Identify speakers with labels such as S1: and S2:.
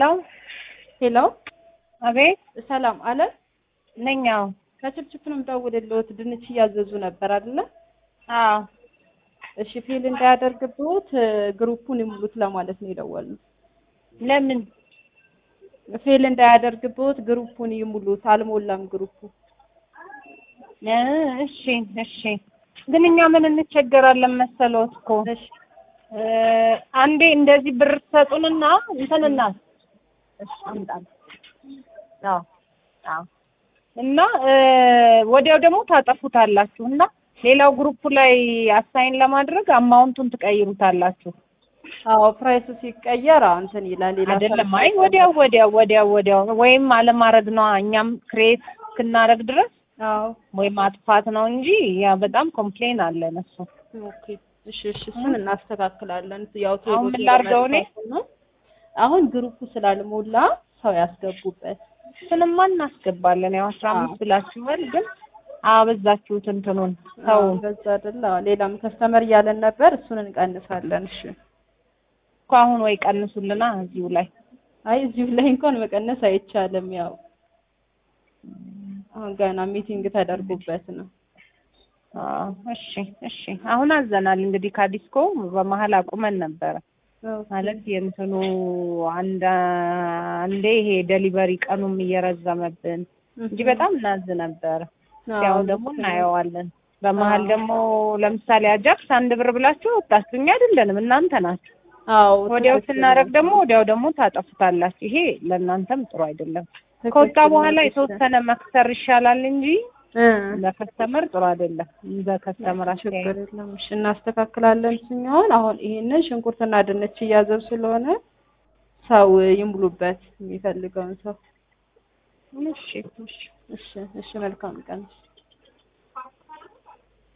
S1: ሄሎ
S2: ሄሎ
S1: አቤት
S2: ሰላም አለ
S1: ነኛው
S2: ከችፕችፕ ነው የምደውልልዎት። ድንች እያዘዙ ነበር አይደለ?
S1: አዎ
S2: እሺ ፌል እንዳያደርግብዎት ግሩፑን ይሙሉት ለማለት ነው የደወልነው።
S1: ለምን
S2: ፌል እንዳያደርግብዎት ግሩፑን ይሙሉት። አልሞላም ግሩፑ።
S1: እ እሺ እሺ ግን እኛ ምን እንቸገራለን መሰሎት እኮ
S2: እሺ
S1: እ አንዴ እንደዚህ ብር ትሰጡንና እንትንና እሺ አምጣለሁ አዎ አዎ እና እ ወዲያው ደግሞ ታጠፉታላችሁ እና ሌላው ግሩፕ ላይ አሳይን ለማድረግ አማውንቱን ትቀይሩታላችሁ።
S2: አዎ ፕራይሱ ሲቀየር አዎ እንትን ይላል ሌላ
S1: አይደለም አይ ወዲያው ወዲያው ወዲያው ወዲያው ወይም አለማድረግ ነው እኛም ክሬት እስክናደርግ ድረስ
S2: አዎ
S1: ወይ ማጥፋት ነው እንጂ ያ በጣም ኮምፕሌን አለን እሱ
S2: ኦኬ እሺ እሺ እሱን እናስተካክላለን። ያው ቶሎ
S1: አሁን ምን
S2: ቶሎ
S1: ላድርገው እኔ?
S2: መጥፋቱ ነው። አሁን ግሩፑ ስላልሞላ ሰው ያስገቡበት።
S1: እሱንማ እናስገባለን ያው አስራ አምስት ብላችኋል ግን አበዛችሁት እንትኑን ሰው
S2: አዎ በዛ አይደል? አዎ ሌላም ከስተመር እያለን ነበር። እሱን እንቀንሳለን። እሺ
S1: እኮ አሁን ወይ ቀንሱልና እዚሁ ላይ
S2: አይ እዚሁ ላይ እንኳን መቀነስ አይቻልም። ያው አሁን ገና ሚቲንግ ተደርጎበት ነው።
S1: አዎ እሺ እሺ አሁን አዘናል እንግዲህ ካዲስኮ በመሀል አቁመን ነበረ ማለት የእንትኑ አንድ አንዴ ይሄ ደሊቨሪ ቀኑም እየረዘመብን እንጂ በጣም እናዝ ነበረ። ያው ደግሞ እናየዋለን። በመሀል ደግሞ ለምሳሌ አጃክስ አንድ ብር ብላችሁ ወጣችሁ፣ እኛ አይደለንም እናንተ ናችሁ።
S2: አዎ
S1: ወዲያው ስናደርግ ደግሞ ወዲያው ደግሞ ታጠፉታላችሁ። ይሄ ለእናንተም ጥሩ አይደለም። ከወጣ በኋላ የተወሰነ መክሰር ይሻላል እንጂ
S2: እ
S1: ለከስተመር ጥሩ አይደለም። በከስተመር
S2: ችግር
S1: አስተያየት
S2: የለም። እሺ እናስተካክላለን። እሱኛውን አሁን ይሄንን ሽንኩርትና ድንች እያዘብ ስለሆነ ሰው ይሙሉበት የሚፈልገውን ሰው።
S1: እሺ እሺ
S2: እሺ እሺ መልካም ቀን።